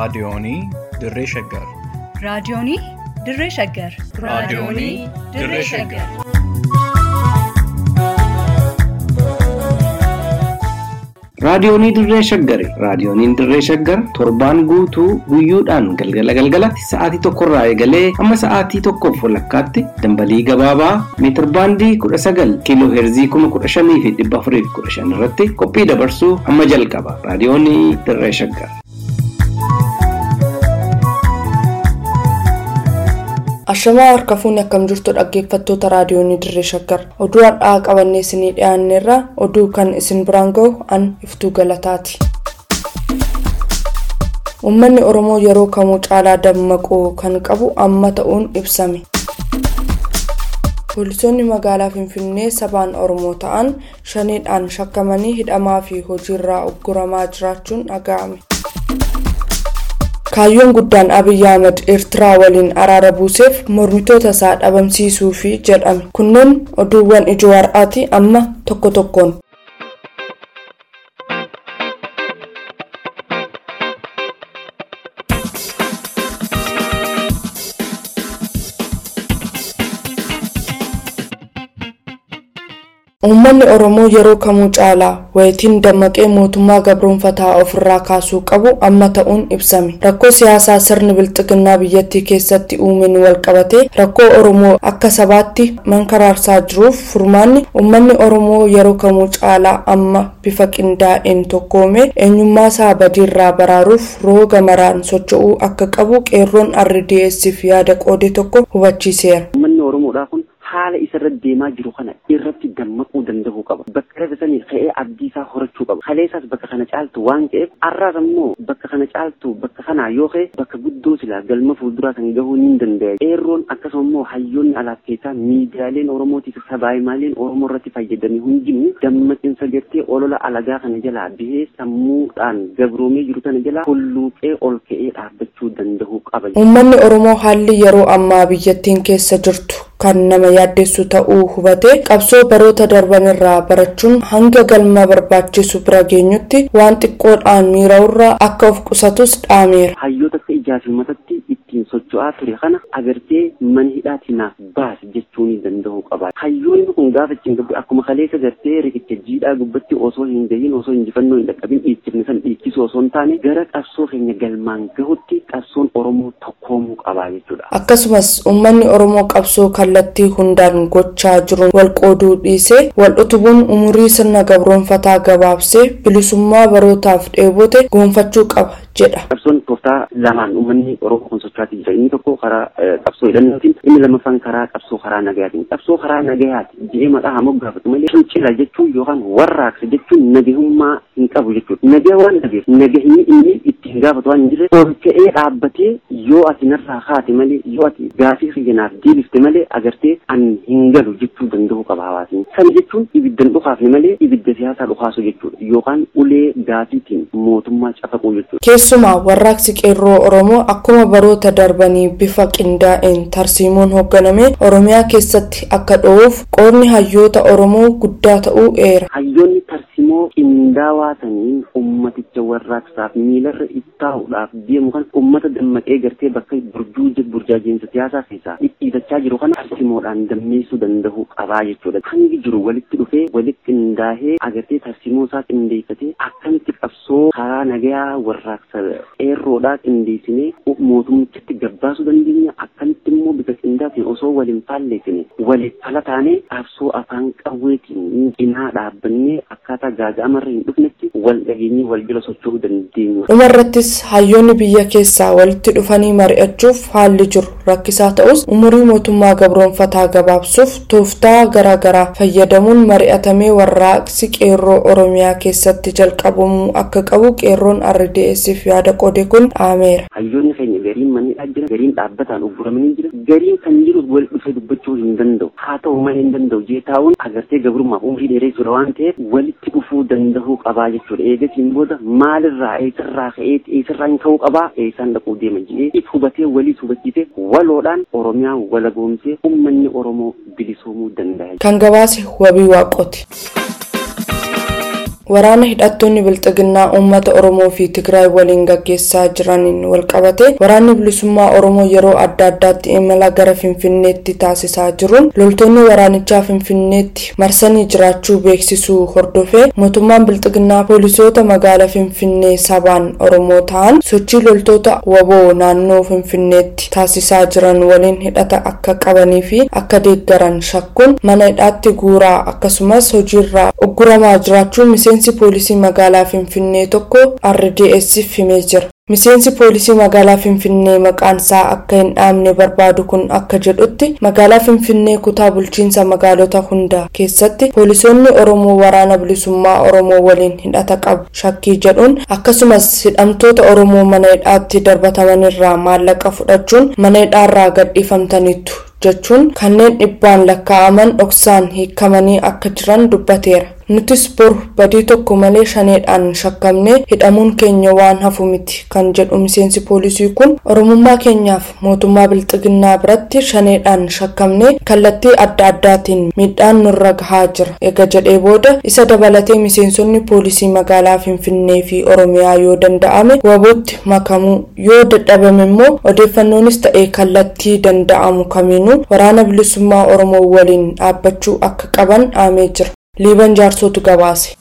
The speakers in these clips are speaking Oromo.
Raadiyoonii Dirree Shaggar. Raadiyoonii Dirree Shaggar. Raadiyoonii Dirree Shaggar. Raadiyoonii Dirree Shaggari. Raadiyooniin Dirree Shaggar torbaan guutuu guyyoodhaan galgala galgalatti sa'aatii tokkorraa eegalee hamma sa'aatii tokkoof walakkaatti dambalii gabaabaa meetir baandii kudha sagal kiiloo heerzii kuma kudha shanii fi dhibba afurii fi kudha shan irratti qophii dabarsuu hamma jalqaba. Raadiyoonii Dirree Shaggar. Ashamaa harka fuunni akkam jirtu dhaggeeffattoota raadiyoonii dirree shaggar oduu har'aa qabannee isinii dhiyaanneerra oduu kan isin biraan gahu an iftuu galataati. Uummanni Oromoo yeroo kamuu caalaa dammaquu kan qabu amma ta'uun ibsame. Poolisoonni magaalaa Finfinnee sabaan Oromoo ta'an shaniidhaan shakkamanii hidhamaa fi hojiirraa ugguramaa jiraachuun dhaga'ame. kaayyoon guddaan abiyyi ahmad eertiraa waliin araara buuseef mormitoota isaa dhabamsiisuufi jedhame kunneen oduuwwan ijoo har'aati amma tokko tokkoon. Uummanni Oromoo yeroo kamuu caalaa wayitiin dammaqee mootummaa gabroonfataa ofirraa kaasuu qabu amma ta'uun ibsame. Rakkoo siyaasaa sirni bilxiginnaa biyyattii keessatti uumeen walqabatee rakkoo Oromoo akka sabaatti mankaraarsaa jiruuf furmaanni uummanni Oromoo yeroo kamuu caalaa amma bifa qindaa'een tokkoomee eenyummaa isaa badiirraa baraaruuf rooga maraan socho'uu akka qabu qeerroon RDS'f yaada qoode tokko hubachiiseera. Uummanni Oromoodhaa kun haala isarra deemaa jiru kana irratti dammaquu danda'uu qaba. Bakka irra sanii ka'ee abdii isaa horachuu qaba. Kaleessaas bakka kana caaltu waan ta'eef har'aas immoo bakka kana caaltu bakka kanaa yoo ka'e bakka guddoo silaa galma fuulduraa kan gahuu ni danda'a. Qeerroon akkasuma immoo hayyoonni alaaf keessaa miidiyaaleen Oromootiif sabaayimaaleen Oromoo irratti fayyadame hundinuu dammaqinsa gartee olola alagaa kana jalaa bahee sammuudhaan gabroomee jiru kana jalaa hulluuqee ol ka'ee dhaabbachuu danda'uu qaba. Uummanni Oromoo haalli yeroo ammaa biyyattiin keessa jirtu kan nama yaaddessu ta'uu hubatee qabsoo baroota darban irraa barachuun hanga galma barbaachisu bira geenyutti waan xiqqoodhaan miira'urraa akka of qusatus dhaameera. Hayyoota akka ijaa fi matatti ittiin socho'aa ture kana agartee mana hidhaatti naaf baasi jechuu ni danda'uu qaba. Hayyoonni kun gaafa ittiin gabbu akkuma kaleessa gartee riqicha jiidhaa gubbatti osoo hin gahin osoo injifannoo hin dhaqqabin dhiichifne san dhiichisu osoo hin taane gara qabsoo keenya galmaan gahutti qabsoon Oromoo tokkoomuu qaba jechuudha. Akkasumas uummanni Oromoo qabsoo kallattii hundaan gochaa jiruun wal qooduu dhiisee wal utubuun umurii sirna gabroonfataa gabaabsee bilisummaa barootaaf dheebote goonfachuu qaba jedha. Qabsoon tooftaa lamaan uummanni Oromoo kun socho'aatii jira. Inni tokko karaa qabsoo hidhannootiin, inni lammaffaan karaa qabsoo karaa nagayaatiin. Qabsoo karaa nagayaati jedhee maqaa haa moggaafatu malee fincila jechuun yookaan warraaqsa jechuun nagahummaa hin qabu jechuudha. Nagaa waan dhabeef nagahni inni ittiin gaafatu waan hin jirre ol ka'ee dhaabbatee yoo ati narraa kaate malee yoo ati gaafii kiyyaaf deebifte malee agartee an hin galu jechuu danda'u qaba hawaasni. Kana jechuun ibiddan dhukaafne malee ibidda siyaasaa dhukaasu jechuudha. Yookaan ulee gaafiitiin mootummaa cafaquu jechuudha. Keessumaa warraaqsi qeerroo Oromoo akkuma baroota darbanii bifa qindaa'een tarsiimoon hoogganamee Oromiyaa keessatti akka dho'uuf qoodni hayyoota Oromoo guddaa ta'uu eera. Hayyoonni tarsiimoo qindaawaa saniin ummaticha warraaqsaaf miilarra ittaa'uudhaaf deemu kan ummata dammaqee gartee bakka burjuuje burjaajiinsa siyaasaa keessaa dhidhiitachaa jiru kana tarsiimoodhaan dammeessuu danda'uu qabaa jechuudha. Hangi jiru walitti dhufee walitti qindaahee agartee tarsiimoo isaa qindeeffatee akkamitti qabsoo karaa nagayaa warraaqsa qeerroodhaa qindeessinee mootummichatti gabbaasuu dandeenya akkamitti immoo bifa qindaatiin osoo waliin faalleessine waliif fala taanee qabsoo afaan qawweetiin cinaa dhaabbannee akkaataa gaaga'amarra hin dhufnetti wal dhageenyee wal jala socho'uu dandeenya. Dhumarrattis hayyoonni biyya keessaa walitti dhufanii mari'achuuf haalli jiru rakkisaa ta'us umurii mootummaa gabroonfataa gabaabsuuf tooftaa garaagaraa fayyadamuun mari'atamee warraaqsi qeerroo Oromiyaa keessatti jalqabamuu akka qabu qeerroon RDS'f yaada qoode kun dhaameera. Hayyoonni keenya gariin mannidhaa jira gariin dhaabbataan ugguramanii jira gariin kan jiru wal dhufee dubbachuu hin danda'u haa ta'u malee hin danda'u jee taa'uun agartee gabrummaaf umurii dheeressuudha waan ta'eef walitti dhufuu danda'uu qabaa jechuudha eegasiin booda maalirraa eessarraa ka'ee eessarraa hin ka'uu qabaa eessaan dhaquu deema jedhee if hubatee waliis hubachiisee waloodhaan Oromiyaa walagoomsee uummanni Oromoo bilisoomuu danda'a. Kan gabaase wabii waaqooti. waraana hidhattoonni bilxiginnaa uummata oromoo fi tigraay waliin gaggeessaa jiraniin walqabate waraanni bilisummaa oromoo yeroo adda addaatti imala gara finfinneetti taasisaa jiruun loltoonni waraanichaa finfinneetti marsanii jiraachuu beeksisuu hordofee mootummaan bilxiginnaa poolisoota magaalaa finfinnee sabaan oromoo ta'an sochii loltoota waboo naannoo finfinneetti taasisaa jiran waliin hidhata akka qabanii fi akka deeggaran shakkuun mana hidhaatti guuraa akkasumas hojiirraa ugguramaa jiraachuun miseensi poolisii magaalaa finfinnee tokko rdsiif himee jira. miseensi poolisii magaalaa finfinnee maqaan isaa akka hin dhaamne barbaadu kun akka jedhutti magaalaa finfinnee kutaa bulchiinsa magaalota hundaa keessatti poolisoonni oromoo waraana bilisummaa oromoo waliin hidhata qabu shakkii jedhuun akkasumas hidhamtoota oromoo mana hidhaatti darbatamanirraa maallaqa fudhachuun mana hidhaarraa gadhiifamtaniitu jechuun kanneen dhibbaan lakkaa'aman dhoksaan hiikamanii akka jiran dubbateera. nutis boru badii tokko malee shaneedhaan shakkamnee hidhamuun keenya waan hafu miti kan jedhu miseensi poolisii kun oromummaa keenyaaf mootummaa bilxiginnaa biratti shaneedhaan shakkamnee kallattii adda addaatiin miidhaan nurra gahaa jira ega jedhee booda isa dabalatee miseensonni poolisii magaalaa finfinnee fi oromiyaa yoo danda'ame wabootti makamuu yoo dadhabame immoo odeeffannoonis ta'ee kallattii danda'amu kamiinuu waraana bilisummaa oromoo waliin dhaabbachuu akka qaban dhaamee jira. liiban jaarsootu gabaase.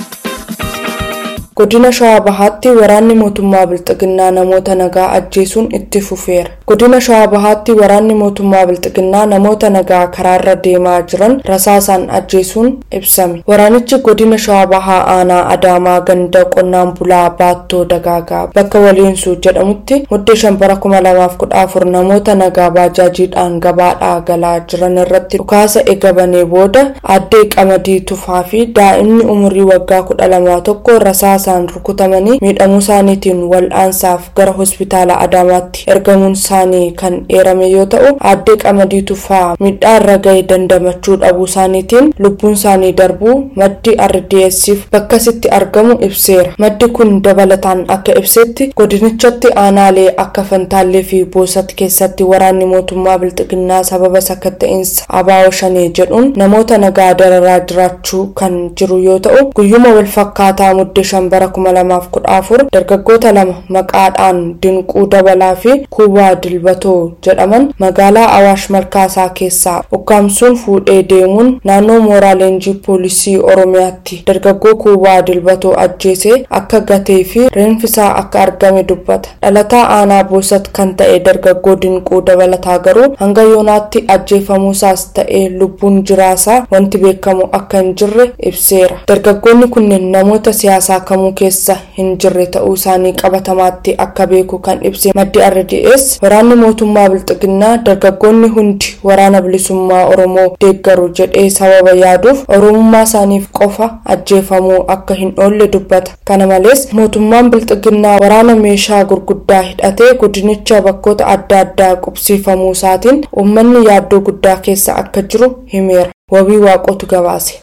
godina shawaa bahaatti waraanni mootummaa bilxiginnaa namoota nagaa ajjeesuun itti fufeera godina shawaa bahaatti waraanni mootummaa bilxiginnaa namoota nagaa karaarra deemaa jiran rasaasaan ajjeesuun ibsame waraanichi godina shawaa bahaa aanaa adaamaa ganda qonnaan bulaa baattoo dagaagaa bakka waliinsuu jedhamutti muddee shambara kuma lamaaf kudha afur namoota nagaa baajaajiidhaan gabaadhaa galaa jiran irratti dhukaasa eegabanee booda aaddee qamadii tufaa fi daa'imni umurii waggaa kudha lamaa tokko rasaasa isaan rukutamanii miidhamuu isaaniitiin wal'aansaaf gara hospitaala adaamaatti ergamuun isaanii kan eerame yoo ta'u aaddee qamadii tufaa miidhaa irra ga'e dandamachuu dhabuu isaaniitiin lubbuun isaanii darbuu maddi rdsiif bakkasitti argamu ibseera maddi kun dabalataan akka ibsetti godinichatti aanaalee akka fantaallee fi boosat keessatti waraanni mootummaa bilxiginnaa sababa sakatta'insa abaawoo shanee jedhuun namoota nagaa dararaa jiraachuu kan jiru yoo ta'u guyyuma walfakkaataa muddee shambara bara kuma lamaaf kudha afur dargaggoota lama maqaadhaan dinquu dabalaa fi kuubaa dilbatoo jedhaman magaalaa awaash malkaasaa keessaa ukkaamsuun fuudhee deemuun naannoo mooraa leenjii poolisii oromiyaatti dargaggoo kuubaa dilbatoo ajjeesee akka gatee fi reenfisaa akka argame dubbata dhalataa aanaa boosat kan ta'e dargaggoo dinquu dabalataa garuu hanga yoonaatti ajjeefamuusaas ta'e lubbuun jiraasaa wanti beekamu akka hin jirre ibseera dargaggoonni kunneen namoota siyaasaa kamuu keessa hin jirre ta'uu isaanii qabatamaatti akka beeku kan ibse maddi rds waraanni mootummaa bilxiginnaa dargaggoonni hundi waraana bilisummaa oromoo deeggaru jedhee sababa yaaduuf oromummaa isaaniif qofa ajjeefamuu akka hin oolle dubbata kana malees mootummaan bilxiginnaa waraana meeshaa gurguddaa hidhatee godinicha bakkoota adda addaa qubsiifamuu isaatiin uummanni yaaddoo guddaa keessa akka jiru himeera wabii waaqotu gabaase.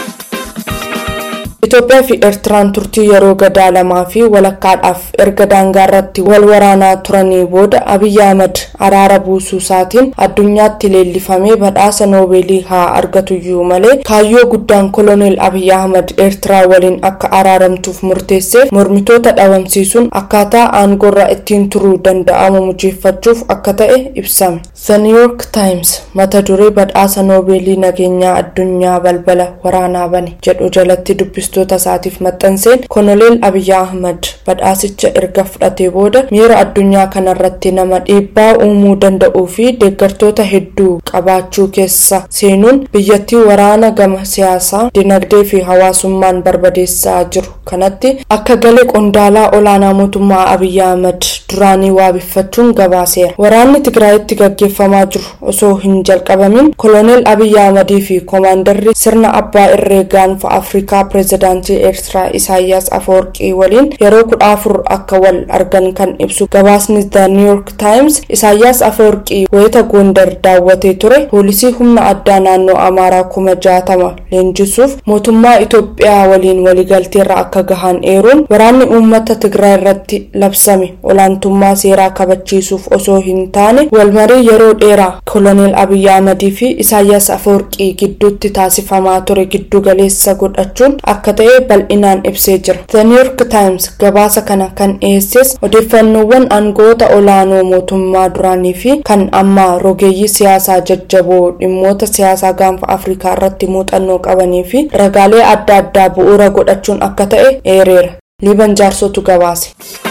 Itoophiyaa fi Eertiraan turtii yeroo gadaa lamaa fi walakkaadhaaf erga daangaa irratti wal waraanaa turanii booda Abiyyi Ahmad araara buusuu isaatiin addunyaatti leellifamee badhaasa noobeelii haa argatuyyuu malee kaayyoo guddaan koloneel Abiyyi Ahmad Eertiraa waliin akka araaramtuuf murteesseef mormitoota dhabamsiisuun akkaataa aangorra ittiin turuu danda'amu mujeeffachuuf akka ta'e ibsame. The New York Times mata duree badhaasa noobeelii nageenyaa addunyaa balbala waraanaa bane jedhu jalatti dubbistoota isaatiif maxxanseen koloneel Abiyyi Ahmad badhaasicha erga fudhatee booda miira addunyaa kanarratti nama dhiibbaa uumuu danda'uu fi deeggartoota hedduu qabaachuu keessa seenuun biyyattii waraana gama siyaasaa dinagdee fi hawaasummaan barbadeessaa jiru kanatti akka galee qondaalaa olaanaa mootummaa Abiyyi Ahmad duraanii waabeffachuun gabaaseera. Waraanni Tigraayitti gaggeeffamaa jiru osoo hin jalqabamin koloneel Abiyyi Ahmadii fi koomaandarri sirna abbaa irree gaanfa Afrikaa pireezidaantii Eertiraa Isaayyaas Afawarqii waliin yeroo kudha afur akka wal argan kan ibsu gabaasni The New York Times Isaayyaas Afawarqii wayita Gondar daawwatee ture poolisii humna addaa naannoo Amaaraa kuma jaatama leenjisuuf mootummaa Itoophiyaa waliin waliigalteerra akka gahan eeruun waraanni uummata Tigraay irratti labsame olaantummaa seeraa kabachiisuuf osoo hin taane walmarii yeroo dheeraa koloneel Abiyyi Ahmadii fi Isaayyaas Afawarqii gidduutti taasifamaa ture giddu galeessa godhachuun akka ta'e bal'inaan ibsee jira. The New York Times gabaasa kana kan dhiyeesses odeeffannoowwan aangoota olaanoo mootummaa duraanii fi kan ammaa rogeeyyii siyaasaa jajjaboo dhimmoota siyaasaa gaanfa Afrikaa irratti muuxannoo qabanii fi ragaalee adda addaa bu'uura godhachuun akka ta'e eereera. Liiban jaarsotu gabaase.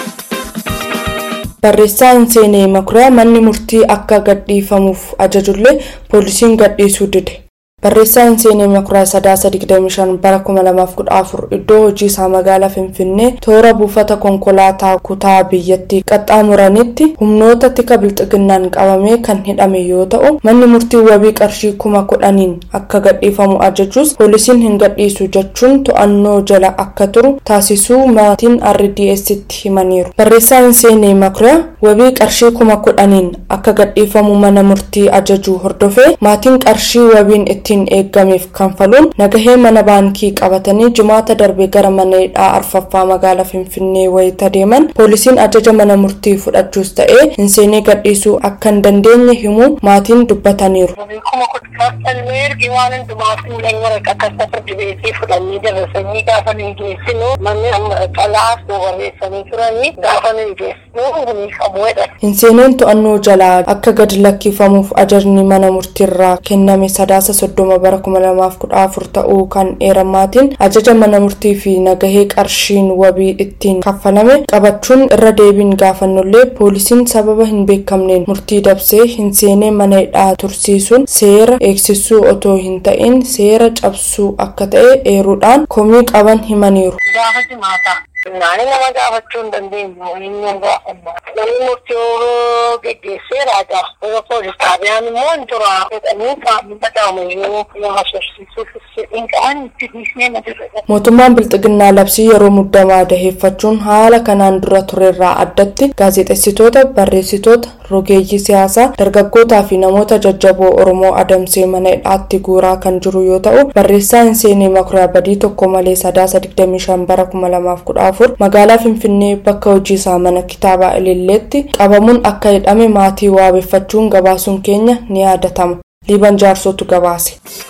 barreessaan seenee makuriyaa manni murtii akka gadhiifamuuf ajajullee poolisiin gadhiisuu dide barreessaan seenee makuriyaa sadaasa 25 bara 2014 iddoo hojii isaa magaalaa finfinnee toora buufata konkolaataa kutaa biyyattii qaxxaamuranitti humnoota tika bilxiginnaan qabamee kan hidhame yoo ta'u manni murtii wabii qarshii kuma kudhaniin akka gadhiifamu ajajuus poolisiin hin gadhiisu jechuun to'annoo jala akka turu taasisuu maatiin rdsitti himaniiru barreessaan seenee makuriyaa wabii qarshii kuma kudhaniin akka gadhiifamu mana murtii ajajuu hordofee maatiin qarshii wabiin ittiin eeggameef kanfaluun nagahee mana baankii qabatanii jimaata darbe gara mana hidhaa arfaffaa magaalaa finfinnee wayita deeman poolisiin ajaja mana murtii fudhachuus ta'ee hin seenee gadhiisuu akka hin dandeenye himuu maatiin dubbataniiru. kuma kudhan ergi waan hundumaaf fuulan waraqaa firdi beekii fudhannee dabarsanii gaafa nu geessinu manni qalaas nu barreessanii turanii gaafa nu geessinu ni qabuudha. hin seeneen to'annoo jalaa akka gadi lakkifamuuf ajajni mana murtiirraa kenname sadaasa soddoma bara kuma lamaaf kudha afur ta'uu kan eeramaatiin ajaja mana murtii fi nagahee qarshiin wabii ittiin kaffalame qabachuun irra deebiin gaafannullee poolisiin sababa hin beekamneen murtii dabsee hin seenee mana hidhaa tursiisuun seera eegsisuu otoo hin ta'in seera cabsuu akka ta'e eeruudhaan komii qaban himaniiru. Gaafa jimaataa. Naani nama gaafachuu hin dandeenyu inni hin gaafanna. Namni murtii yeroo geggeesseera gaa. Yeroo poolis xaabiyaan immoo hin tura. Jedhanii qaamni badaamuyyuu nama sorsiisuuf hin qaban itti dhiisnee na dirree. mootummaan bilxiginnaa labsii yeroo muddamaa daheeffachuun haala kanaan dura turerraa addatti gaazexeessitoota barreessitoota rogeeyyii siyaasaa dargaggootaa fi namoota jajjaboo oromoo adamsee mana hidhaatti guuraa kan jiru yoo ta'u barreessaan seenee makuriyaa badii tokko malee sadaasa 25 bara 2014 magaalaa finfinnee bakka hojii isaa mana kitaabaa ililleetti qabamuun akka hidhame maatii waabeffachuun gabaasuun keenya ni yaadatama liiban jaarsotu gabaase.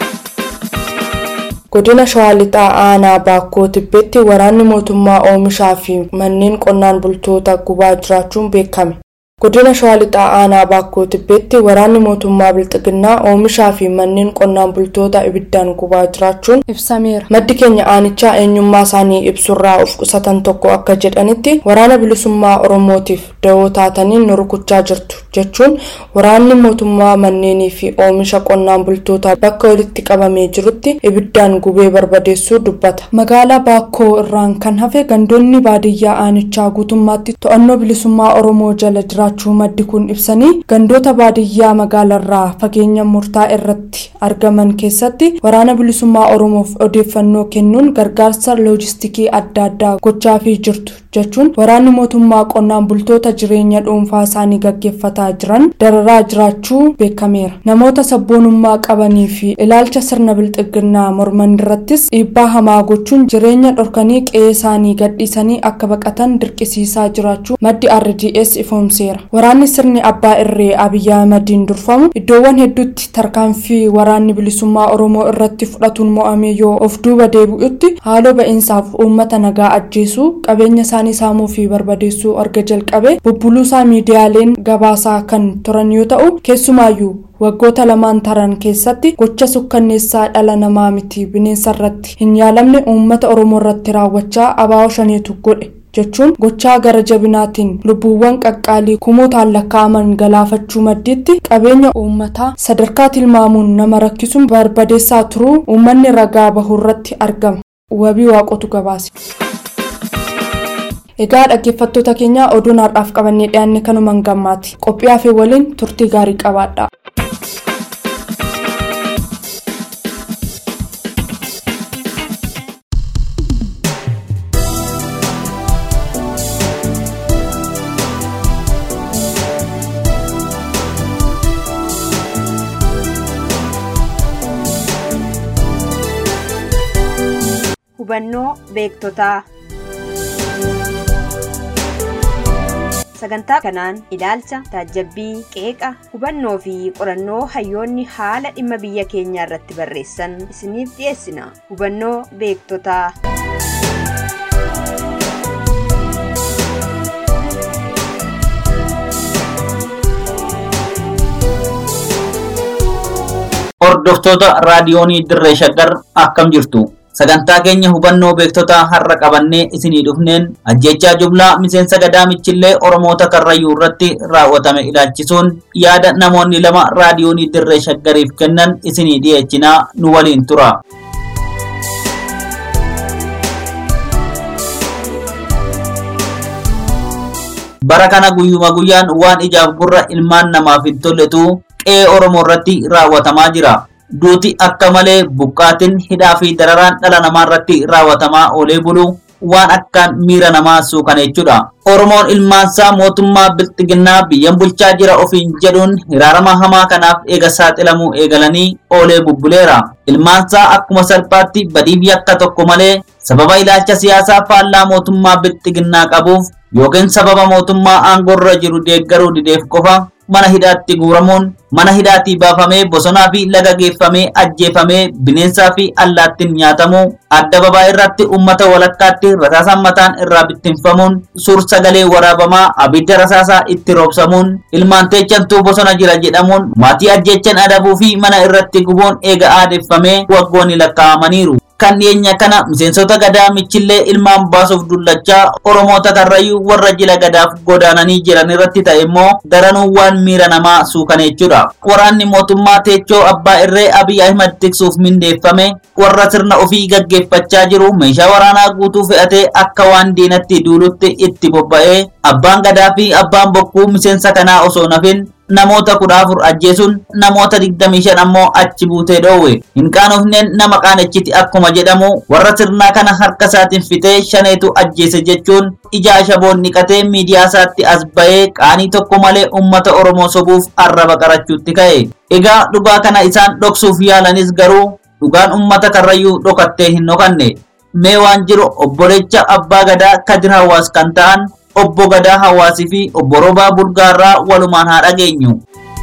godina shawaa lixaa aanaa baakkoo tibbeetti waraanni mootummaa oomishaa fi manneen qonnaan bultoota gubaa jiraachuun beekame godina shawaa lixaa aanaa baakkoo tibbeetti waraanni mootummaa bilxiginnaa oomishaa fi manneen qonnaan bultoota ibiddaan gubaa jiraachuun ibsameera maddi keenya aanichaa eenyummaa isaanii ibsurraa of qusatan tokko akka jedhanitti waraana bilisummaa oromootiif da'oo taatanii nu rukuchaa jirtu jechuun waraanni mootummaa manneenii fi oomisha qonnaan bultootaa bakka walitti qabamee jirutti ibiddaan gubee barbadeessuu dubbata magaalaa baakkoo irraan kan hafe gandoonni baadiyyaa aanichaa guutummaatti to'annoo bilisummaa oromoo jala jiraachuu maddi kun ibsanii gandoota baadiyyaa magaalarraa fageenya murtaa irratti argaman keessatti waraana bilisummaa oromoof odeeffannoo kennuun gargaarsa loojistikii adda addaa gochaafii jirtu jechuun waraanni mootummaa qonnaan bultoota jireenya dhuunfaa isaanii gaggeeffataa jiran dararaa jiraachuu beekameera namoota sabboonummaa qabanii fi ilaalcha sirna bilxiginnaa morman irrattis dhiibbaa hamaa gochuun jireenya dhorkanii qe'ee isaanii gadhiisanii akka baqatan dirqisiisaa jiraachuu maddi rdgs ifoomseera waraanni sirni abbaa irree abiyyi ahmadiin durfamu iddoowwan hedduutti tarkaanfii waraanni bilisummaa oromoo irratti fudhatuun mo'amee yoo of duuba deebi'utti haaloo ba'iinsaaf uummata nagaa ajjeesuu qabeenya isaanii saamuu fi barbadeessuu erga jalqabe bubbuluusaa miidiyaaleen gabaasaa kan turan yoo ta'u keessumaayyuu waggoota lamaan taran keessatti gocha sukkanneessaa dhala namaa miti bineensa irratti hin yaalamne uummata oromoo irratti raawwachaa abaa'oo shaneetu godhe jechuun gochaa gara jabinaatiin lubbuuwwan qaqqaalii kumootaan lakkaa'aman galaafachuu maddiitti qabeenya uummataa sadarkaa tilmaamuun nama rakkisuun barbadeessaa turuu uummanni ragaa bahurratti argama wabii waaqotu gabaase. egaa dhaggeeffattoota keenya oduun har'aaf qabannee dhiyaanne kanumaan gammaati qophii hafee waliin turtii gaarii qabaadha. hubannoo beektotaa sagantaa kanaan ilaalcha taajabbii qeeqa hubannoo fi qorannoo hayyoonni haala dhimma biyya keenyaa irratti barreessan isiniif dhiyeessina hubannoo beektotaa hordoftoota raadiyoonii dirree shaggar akkam jirtu sagantaa keenya hubannoo beektota har'a qabannee isinii dhufneen ajjechaa jublaa miseensa gadaa michillee oromoota karrayyuu irratti raawwatame ilaalchisuun yaada namoonni lama raadiyoonii dirree shaggariif kennan isinii dhiyeechinaa nu waliin tura. bara kana guyyuma guyyaan waan ijaaf gurra ilmaan namaaf hin tolletu qe'ee oromoo irratti raawwatamaa jira. Duuti akka malee buqqaatiin hidhaa fi dararaan dhala namaa irratti raawwatamaa oolee bulu waan akkaan miira namaa suukaneechudha. Oromoon ilmaansaa mootummaa bilxiginnaa biyyan bulchaa jira ofiin jedhuun hiraarama hamaa kanaaf eega saaxilamuu eegalanii oolee bubbuleera. Ilmaansaa akkuma salphaatti badiif yakka tokko malee sababa ilaalcha siyaasaa faallaa mootummaa bilxiginnaa qabuuf yookiin sababa mootummaa aangorra jiru deeggaruu dideef qofa mana hidhaatti guuramuun mana hidhaatii baafamee bosonaa fi laga geeffamee ajjeefamee bineensaa fi allaattiin nyaatamu adda babaa irratti ummata walakkaatti rasaasaan mataan irraa bittinfamuun suur sagalee waraabamaa abidda rasaasaa itti roobsamuun ilmaan teechantuu bosona jira jedhamuun maatii ajjechan adabuu fi mana irratti gubuun eega aadeffamee waggoonni lakkaa'amaniiru. kan dhiyeenya kana miseensota gadaa michillee ilmaan baasuuf dullachaa oromoota karrayyuu warra jila gadaaf godaananii jiran irratti ta'e immoo daranuu waan miira namaa suukaneechudha. Waraanni mootummaa teechoo abbaa irree Abiy Ahimad tiksuuf mindeeffame warra sirna ofii gaggeeffachaa jiru meeshaa waraanaa guutuu fe'atee akka waan diinatti duulutti itti bobba'ee abbaan gadaa fi abbaan bokkuu miseensa kanaa osoo nafin namoota kudha afur ajjeesuun namoota digdamii shan ammoo achi buutee dhoowwe hin qaanofneen nama qaanechiti akkuma jedhamu warra sirnaa kana harka isaatiin fitee shaneetu ajjeese jechuun ija ashaboon niqatee miidiyaa isaatti as ba'ee qaanii tokko malee ummata oromoo sobuuf arraba qarachuutti ka'e egaa dhugaa kana isaan dhoksuuf yaalanis garuu dhugaan ummata karrayyuu dhokattee hin dhokanne mee waan jiru obbolecha abbaa gadaa kadir hawaas kan ta'an obbo Gadaa Hawaasii fi obbo Roobaa Bulgaarraa walumaan haa dhageenyu.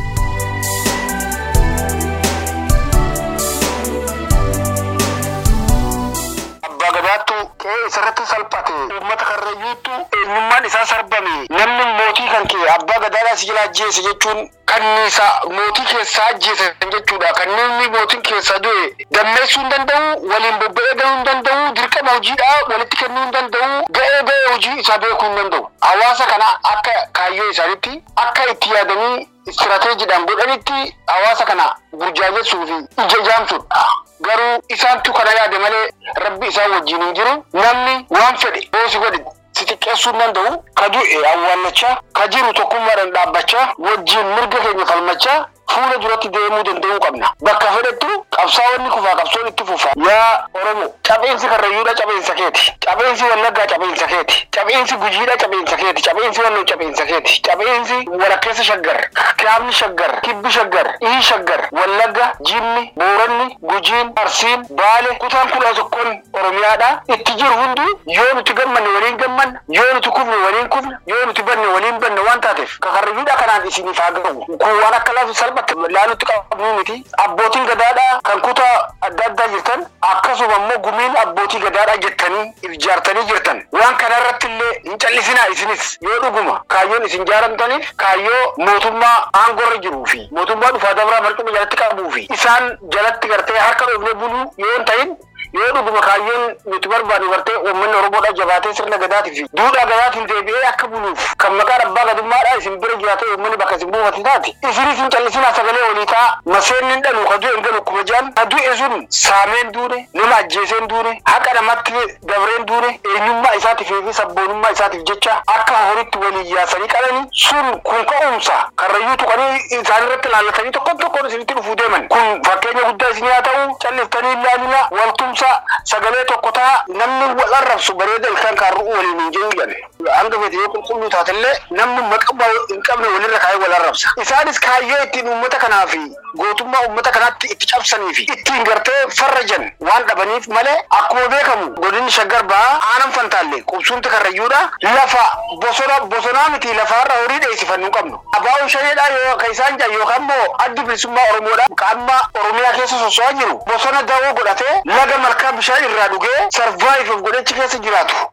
Abbaa gadaattu qe'ee isarratti salphate uummata karrayyuuttu eenyummaan isaa sarbame namni mootii kan kee abbaa gadaadhaa si jala ajjeese jechuun kanniisa mootii keessaa ajjeesan jechuudha kanneen mootiin keessaa du'e dammeessuu hin danda'u waliin bobba'ee galuu hin danda'u dirqama hojiidhaa walitti kennuu hin danda'u ga'ee ga'ee hojii isaa beekuu hin danda'u hawaasa kana akka kaayyoo isaaniitti akka itti yaadanii istirateejiidhaan godhanitti hawaasa kana burjaajessuu fi ija jaamsuudha. Garuu isaantu kana yaade malee rabbi isaan wajjin hin jiru namni waan fedhe boosi godhe si xiqqeessuu hin danda'u ka du'e awwaallachaa ka jiru tokkummaadhaan dhaabbachaa wajjin mirga keenya falmachaa fuula duratti deemuu danda'uu qabna. Bakka fedhettu qabsaa'onni kufaa qabsoon itti fufa. Yaa Oromo cabeensi karrayyuudha cabeensa keeti. Cabeensi wallaggaa cabeensa keeti. Cabeensi gujiidha cabeensa keeti. Cabeensi walloo cabeensa keeti. Cabeensi walakkeessa shaggar. Kaabni shaggar. Kibbi shaggar. Ii shaggar. Wallagga, Jimmi, Booranni, Gujiin, Arsiin, Baale, kutaan kudha tokkoon Oromiyaadha. Itti jiru hundi yoo nuti gammanne waliin gammanna, yoo nuti kufne waliin kufne, yoo nuti banne waliin banne waan taateef kakarrayyuudha kanaan isiniif haa ga'u. Kun waan akka laafu salphatti laalutti qabnu miti. Abbootiin gadaadhaa kan kutaa adda addaa jirtan akkasuma immoo gumiin abbootii gadaadhaa jettanii ijaartanii jirtan. Waan kana irratti illee hin callisinaa isinis yoo dhuguma kaayyoon isin jaaramtaniif kaayyoo mootummaa aangorra jiruu fi mootummaa dhufaa dabraa marcuma jalatti qabuu fi isaan jalatti gartee harka dhoofnee buluu yoo hin ta'in yoo dhuguma kaayyoon nuti barbaadu gartee uummanni oromoodha jabaatee sirna gadaatii fi duudhaa gadaatiin deebi'ee akka buluuf kan maqaan abbaa gadummaadha isin bira jiraatee uummanni bakka isin buufate taate isinis hin callisinaa sagalee olii ta'a maseenni hin dhalu ka du'e hin galu kuma jaan ka du'e sun saameen duune nama ajjeeseen duune haqa namatti dabreen duune eenyummaa isaatiif fi sabboonummaa isaatiif jecha akka horitti walii yaasanii qalanii sun kun ka'umsa karrayyuu tuqanii isaan irratti laallatanii tokkon tokkoon isinitti dhufuu deeman kun fakkeenya guddaa isin haa ta'u calliftanii ilaalina waltumsa sagalee tokko ta'a namni wal arrabsu bareeda ilkaan kaarruu waliin hin jiru jedhe hanga fedhe yoo qulqulluu taatellee namni maqaa hin qabne walirra kaayee wal arrabsa isaanis kaayyoo ittiin uummata kanaa fi gootummaa uummata kanaatti itti cabsanii fi ittiin gartee farrajan waan dhabaniif malee akkuma beekamu godinni shaggar ba'aa aanan fantaalle qubsuunti karrayyuudha lafa bosona bosonaa miti lafaarra horii dheessifannuu qabnu abaa'uun shaneedhaa yoo ka isaan jedhan yookaan immoo addi bilisummaa oromoodha qaama oromiyaa keessa soso'aa jiru bosona dawoo godhatee laga malkaa bishaan irraa dhugee sarvaayiv of godhachi keessa jiraatu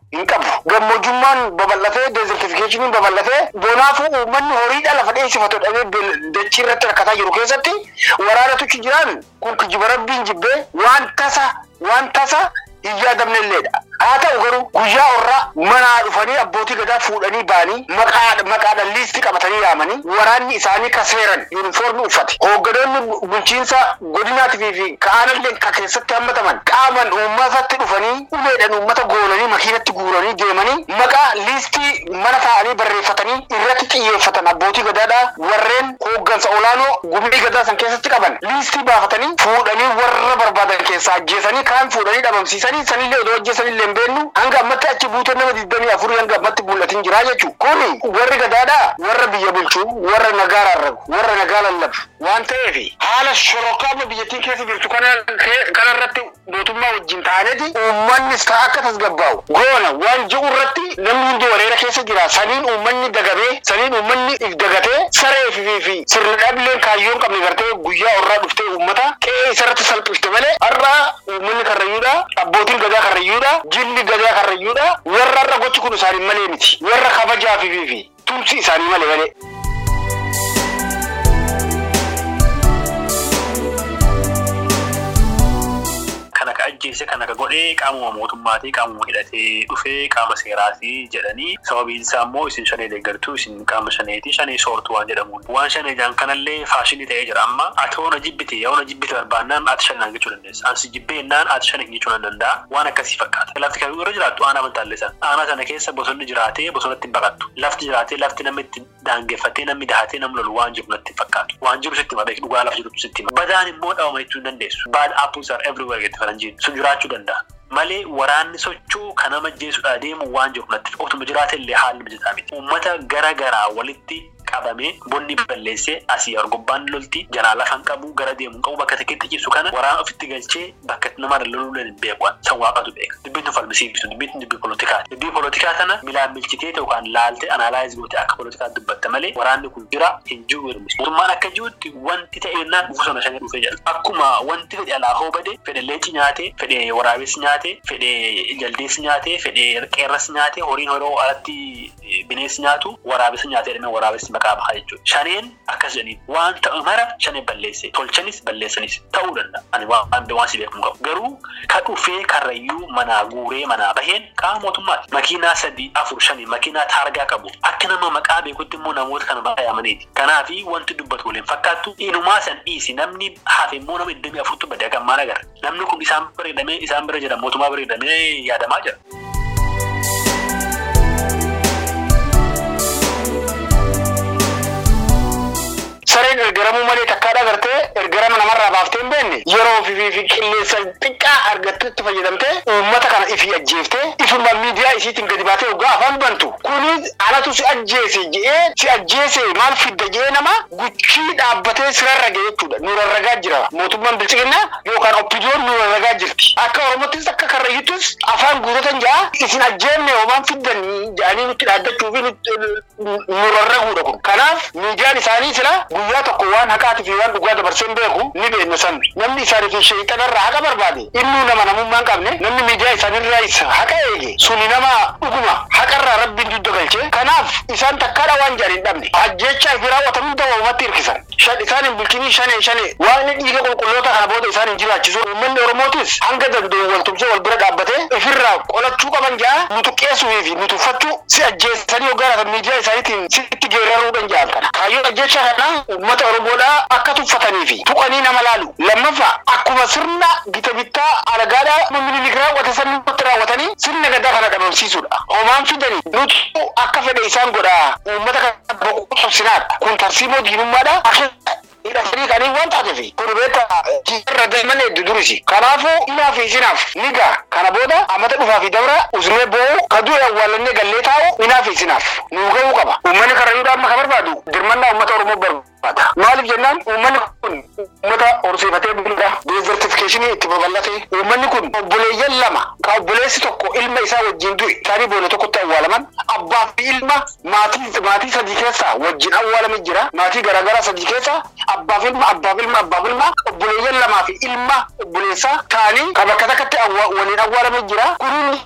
hin qabu. Gammojjummaan babal'atee deezertifikeeshiniin babal'atee bonaafuu uummanni horiidha lafa dheessifatu dhabee dachii irratti rakkataa jiru keessatti waraanatu jiraan kun kijiba rabbiin jibbee waan tasa waan tasa hin yaadamne illeedha. Haa ta'u garuu guyyaa orraa manaa dhufanii abbootii gadaa fuudhanii ba'anii maqaa maqaadhaan liistii qabatanii yaamanii waraanni isaanii ka seeran yuunifoormii uffate. Hoogganoonni bulchiinsa godinaatii fi ka'aanallee ka keessatti hammataman qaaman uummatatti dhufanii uleedhaan uummata goolanii makiinatti guuranii deemanii maqaa liistii mana taa'anii barreeffatanii irratti xiyyeeffatan abbootii gadaadhaa warreen hooggansa olaanoo gumbii gadaa san keessatti qaban liistii baafatanii fuudhanii warra barbaadan keessaa ajjeesanii kaan fuudhanii dhabamsiisanii sanillee odoo ajjeesanillee hin beeknu hanga ammatti achi buutee nama digdamii afurii hanga ammatti mul'atin jira jechuudha. Kuni warri gadaadhaa warra biyya bulchuu warra nagaa rarrabu warra nagaa lallabu waan ta'eef haala shorokkaama biyyattiin keessa jirtu kanarratti mootummaa wajjin ta'aneeti uummannis ta'a akka tasgabbaa'u goona waan ji'u irratti namni hundi wareera keessa jira saniin uummanni dagabee saniin uummanni dagatee saree fi fi sirna dhaabbileen kaayyoon qabne gartee guyyaa orraa dhuftee uummata qe'ee isarratti salphifte malee har'a uummanni karrayyuudha abbootiin gadaa karrayyuudha jilli gadaa karrayyuudha warra har'a gochi kun isaanii malee miti warra kabajaa fi fi tumsi isaanii malee malee. kana ka ajjeese kana ka godhee qaamuma mootummaatii qaamuma hidhatee dhufee qaama seeraatii jedhanii sababiin isaa immoo isin shanee deeggartuu isin qaama shaneetii shanee soortu waan jedhamuun waan shanee jaan kanallee faashinii ta'ee jira amma ati hoona jibbite yaa hoona jibbite barbaannaan ati shanaan jechuu dandeessa ansi jibbeennaan ati shanee jechuu nan danda'a waan akkasii fakkaata lafti kan irra jiraattu aanaa mantaallisan aanaa sana keessa bosonni jiraatee bosonatti hin baqattu lafti jiraatee lafti namni itti daangeffatee namni dahatee namni lolu waan jiru natti fakkaatu waan jiru sitti mabeek dhugaa lafa jirutu sitti badaan immoo dhabama jechuu hin dandeessu bad apples are everywhere jetti faranjiin sun jiraachuu danda'a. Malee waraanni socho'u kan nama jeessuudhaa deemu waan jiru natti otuma jiraate illee haalli mijataa miti. Uummata gara garaa walitti qabamee bonni balleessee asii argobbaan lolti jalaa lafan qabu gara deemu qabu bakka tokkotti ciisu kana waraana ofitti galchee bakka nama loluu hin beeku san waaqatu beeka. Dubbiin tun falmisiisu dubbiin tun dubbii poolotikaati. Dubbii poolotikaa kana milaan bilchitee yookaan laaltee anaalaayiz goote akka poolotikaa dubbatta malee waraanni kun jira hin jiru hirmisi. Mootummaan akka jirutti wanti ta'eennaan bosona shanii dhufee jira. Akkuma wanti fedhe alaa hoo bade fedhe leenci nyaate fedhe waraabessi nyaate fedhe jaldeessi nyaate fedhe qeerrasi nyaate horiin horoo alatti bineensi nyaatu waraabessi nyaate jedhamee waraabessi maqaa bahaa jechuudha. Shaneen akkas jedhaniin waan ta'u mara shaneen balleesse tolchanis balleessanis ta'uu danda'a. Ani waan waan si beekamu qabu. Garuu ka dhufee karrayyuu manaa guuree manaa baheen qaama mootummaati. Makiinaa sadii afur shanii makiinaa taargaa qabu. Akka nama maqaa beekutti immoo namoota kana baay'amaniiti. Kanaafi wanti dubbatu waliin fakkaattu inumaa san dhiisi namni hafe immoo nama iddamii afurtu badee akka maal agarra. Namni kun isaan bareedamee isaan bira jira mootummaa bareedamee yaadamaa jira. sareen ergaramuu malee takkaadha gartee ergarama namarraa baaftee hin beekne yeroo fi qilleensa xiqqaa argattutti fayyadamtee uummata kana ifii ajjeeftee ifuma miidiyaa isiitiin gadi baatee hoggaa afaan bantu kuni anatu si ajjeese je'ee si ajjeese maal fidda je'ee nama guchii dhaabbatee sirarra ga'e jechuudha nurarragaa jira mootummaan bilchiginaa yookaan oppidoon nurarragaa jirti akka oromottis akka karrayyittis afaan guutotan ja'a isin ajjeenne homaan fiddanii jedhanii nutti dhaaddachuu fi nurarraguudha kun kanaaf miidiyaan isaanii sila guyyaa tokko waan haqaatii fi waan dhugaa dabarsee hin beeku ni beekna san namni isaanii fi sheexanarraa haqa barbaade innuu nama namummaa hin qabne namni miidiyaa isaaniirraa isa haqa eege suni nama dhuguma haqarraa rabbiin dudda galchee kanaaf isaan takkaadha waan jedhan hin dhabne ajjeechaa fi raawwatan hunda waamatti hirkisan shan isaan hin bulchinii shane shane waaqni dhiiga qulqulloota kana booda isaan hin jiraachisu uummanni oromootis hanga danda'u wal tumsee wal bira dhaabbatee ifirraa qolachuu qaban jaa nutu qeessuu fi nutu uffachuu si ajjeessanii hoggaaratan miidiyaa isaaniitiin sitti geeraruudhan ja'an kana kaayyoon ajjeechaa kana uummata oromoodhaa akka tuffatanii fi tuqanii nama laalu lammaffaa akkuma sirna gita bittaa alagaadhaa minilik raawwate sanatti raawwatanii sirna gaddaa kana dhabamsiisuudha homaan fidanii nuti akka fedhe isaan godhaa uummata kana boquu qabsinaadha kun tarsiimoo diinummaadha hidhatanii kanii waan taateef kun beekta irra deeman hedduu durisi kanaafuu ilaa fi isinaaf niga kana booda amata dhufaa fi dabra usnee boo'u kaduu awwaalannee gallee taa'u ilaa fi isinaaf nuu ga'uu qaba uummanni karrayyuudha amma ka barbaadu dirmannaa uummata oromoo barbaada maaliif jennaan uummanni kun uummata horsiifatee buluudha deezertifikeeshinii itti babal'ate uummanni kun obboleeyyan lama ka obboleessi tokko ilma isaa wajjin du'e isaanii boolla tokkotti awwaalaman abbaa fi ilma maatii maatii sadii keessa wajjin awwaalame jira maatii garaagaraa sadii keessa abbaaf ilma abbaaf ilma abbaaf ilma obboleeyyan lamaa fi ilma obboleessaa ta'anii kan bakka takkatti waliin awwaalame jira kunin maatii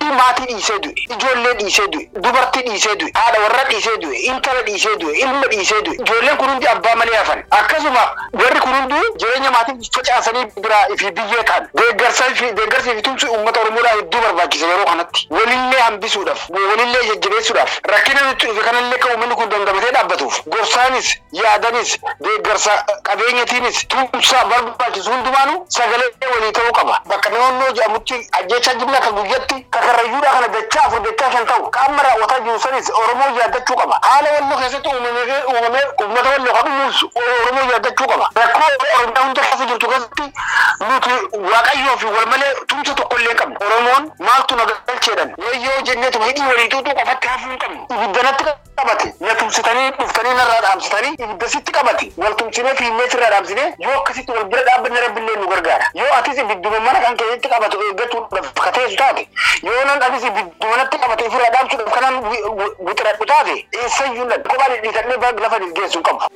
maatii dhiisee du'e ijoollee dhiisee du'e dubartii dhiisee du'e haadha warra dhiisee du'e intala dhiisee du'e ilma dhiisee du'e ijoolleen kun hundi abbaa malee hafan akkasuma warri kun hundi jireenya maatii facaasanii biraa fi biyyee ta'an deeggarsaa fi deeggarsii fi tumsi uummata oromoodhaa hedduu barbaachisa yeroo kanatti walillee hambisuudhaaf walillee jajjabeessuudhaaf rakkina nutti dhufe kanallee kan uummanni kun dandamatee dhaabbatuuf gorsaanis yaadanis deeggarsa qabeenyatiinis tumsa barbaachisu hundumaanuu sagalee walii ta'uu qaba bakka naannoo jedhamutti ajjeechaa jimlaa kan guyyatti kakarrayyuudha kana dachaa afur dachaa shan ta'u qaama raawwataa jiru sanis oromoo yaaddachuu qaba haala walloo keessatti uumamee uumamee uummata walloo kan uumuus oromoo yaaddachuu qaba rakkoo oromiyaa hunda keessa jirtu keessatti nuti waaqayyoo fi wal malee tumsa tokko illee qabna oromoon maaltu na galcheedhan wayyoo jenneetu hidhii walii tuutuu qofatti hafuu hin qabnu ibiddanatti qabate na tumsitanii dhuftanii narraa dhaamsitanii ibidda sitti qabate wal tumsinee fiinnee sirraa dhaamsinee yoo akkasitti wal bira dhaabbanne rabbillee nu gargaara yoo atis ibidduma mana kan keessatti qabatu eeggachuudhaaf kateessu taate yoo nan atis ibiddumanatti qabate ofirraa dhaamsuudhaaf kanaan wixiraadhu taate eessayyuu dha kophaa dhidhiitannee lafa geessuu qabu.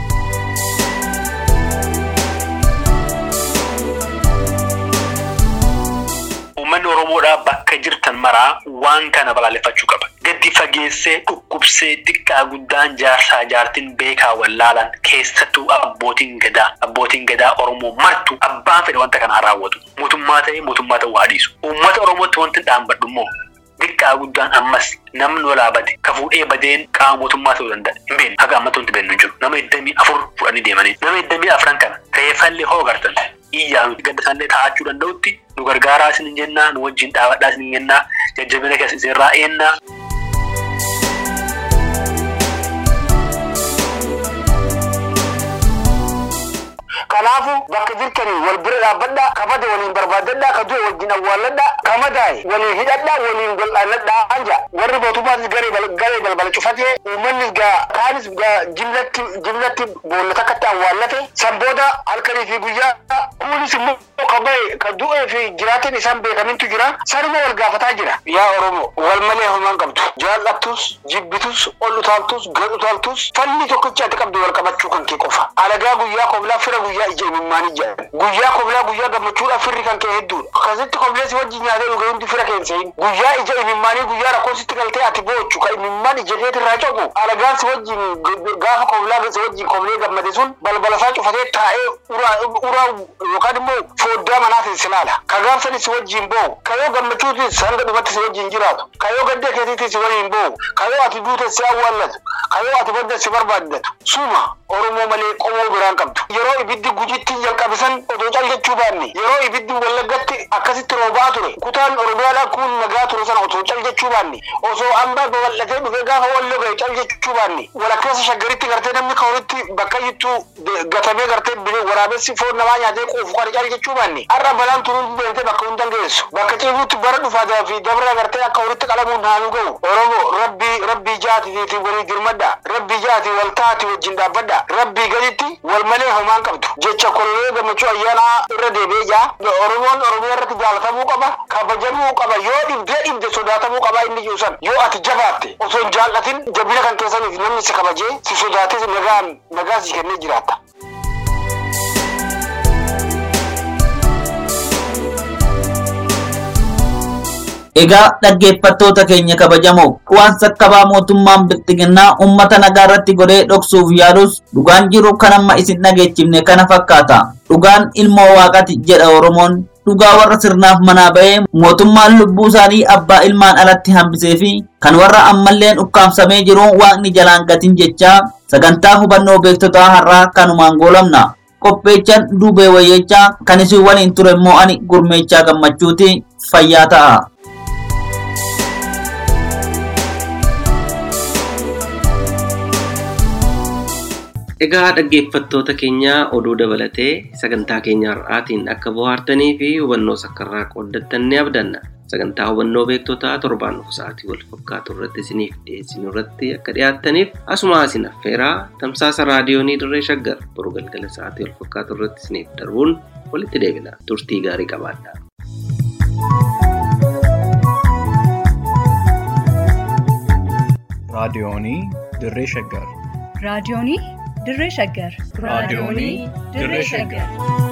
Uummanni Oromoodhaa bakka jirtan maraa waan kana balaaleffachuu qaba. Gadi fageessee dhukkubsee xiqqaa guddaan jaarsaa jaartiin beekaa wallaalan keessattuu abbootiin gadaa abbootiin gadaa Oromoo martu abbaan fedhe wanta kanaa raawwatu. Mootummaa ta'ee mootummaa ta'uu haa dhiisu. Uummata Oromootti wanti dhaambadhu immoo xiqqaa guddaan ammas namni walaa bade ka fuudhee badeen qaama mootummaa ta'uu danda'a. Hin beekne haga ammatti wanti beeknu jiru. Nama iddamii afur fudhanii deemanii. Nama iddamii afran kana reeffallee hoo gartan. iyyaa nuti gadda isaallee taa'achuu danda'utti nu gargaaraa isin jennaa nu wajjin dhaabadhaa isin jennaa jajjabina keessa isinirraa eennaa. Kanaafu bakka jirtanii wal bira dhaabbadhaa kabada waliin barbaadadhaa ka du'e wajjin awwaalladhaa kamadaa'e waliin hidhadhaa waliin gol'aannadhaa anja warri mootummaatis garee balbala cufatee uummannis gaa kaanis gaa jimlatti jimlatti boolla takkatti awwaallate san booda halkanii fi guyyaa kunis immoo ka bahe ka du'ee fi jiraatin isaan beekamintu jira sanuma wal gaafataa jira. Yaa Oromoo wal malee homaan qabdu jaallattus jibbitus ol utaaltus gad utaaltus falli tokkicha ati qabdu wal qabachuu kan kee qofa alagaa guyyaa koblaa fira guyyaa ija imimmaan ija guyyaa koblaa guyyaa gammachuudha firri kan kee hedduudha akkasitti koblee si wajjin nyaatee dhuge hundi fira keensein guyyaa ija imimmaanii guyyaa rakkoo sitti galtee ati boochu ka imimmaan ija keeti irraa coqu alagaan si wajjin gaafa koblaa si wajjin koblee gammade sun balbala isaa cufatee taa'ee uraa yookaan immoo foddaa manaatiin si laala ka gaafsani si wajjin boo'u ka yoo gammachuutis hanga dhumatti si wajjin jiraatu ka yoo gaddee keetiitis si waliin boo'u ka yoo ati duute si awwaallatu ka yoo ati badda si barbaaddatu suma oromoo malee qomoo biraan qabdu yeroo ibiddi gujitti jalqabisan odoo caljechuu baanne yeroo ibiddi wallaggatti akkasitti roobaa ture kutaan oromiyaadhaa kun nagaa ture sana otoo caljechuu baanne osoo ambaa babal'atee dhufee gaafa walloo gahe caljechuu baanne walakkeessa shaggaritti gartee namni kawuritti bakka jittuu gatamee gartee waraabessi foon namaa nyaatee quufu kan caljechuu baanne har'a balaan turuun deemtee bakka hundan geessu bakka ciifuutti bara dhufaataa fi dabra gartee akka walitti qalamuun haanu ga'u oromoo rabbii rabbii jaatiitii walii girmadha rabbii jaati wal taati wajjin dhaabbadha rabbii gaditti wal malee homaan qabdu jecha kolonee gammachuu ayyaanaa irra deebi'ee jaa oromoon oromiyaa irratti jaalatamuu qaba kabajamuu qaba yoo dhibdee dhibde sodaatamuu qaba inni jiru san yoo ati jabaatte osoo hin jaallatin jabina kan keessaniif namni si kabajee si sodaates nagaan nagaa si kennee jiraatta. Egaa dhaggeeffattoota keenya kabajamoo waan sakkabaa mootummaan bilxiginnaa uummata nagaa irratti godhee dhoksuuf yaalus dhugaan jiru kan amma isin dhageechifne kana fakkaata. Dhugaan ilmoo waaqati jedha Oromoon dhugaa warra sirnaaf manaa ba'ee mootummaan lubbuu isaanii abbaa ilmaan alatti hambisee fi kan warra ammalleen ukkaamsamee jiru waaqni jalaan gatin jechaa sagantaa hubannoo beektotaa har'aa kanumaan goolabna. Qopheechaan duubee wayyeechaa kan isin waliin ture immoo ani gurmeechaa gammachuuti fayyaa ta'a. Egaa dhaggeeffattoota keenya oduu dabalatee sagantaa keenya har'aatiin akka bohaartanii fi hubannoo sakkarraa qooddattan ni abdanna. Sagantaa hubannoo beektotaa torbaan dhufu sa'aatii wal fakkaatu irratti isiniif dhiyeessinu irratti akka dhiyaattaniif asuma isin affeeraa tamsaasa raadiyoonii dirree shaggar boru galgala sa'aatii wal fakkaatu irratti isiniif darbuun walitti deebina. Turtii gaarii qabaadhaa. raadiyoonii dirree shaggar raadiyoonii dirree shaggar raadiyoonii dirree shaggar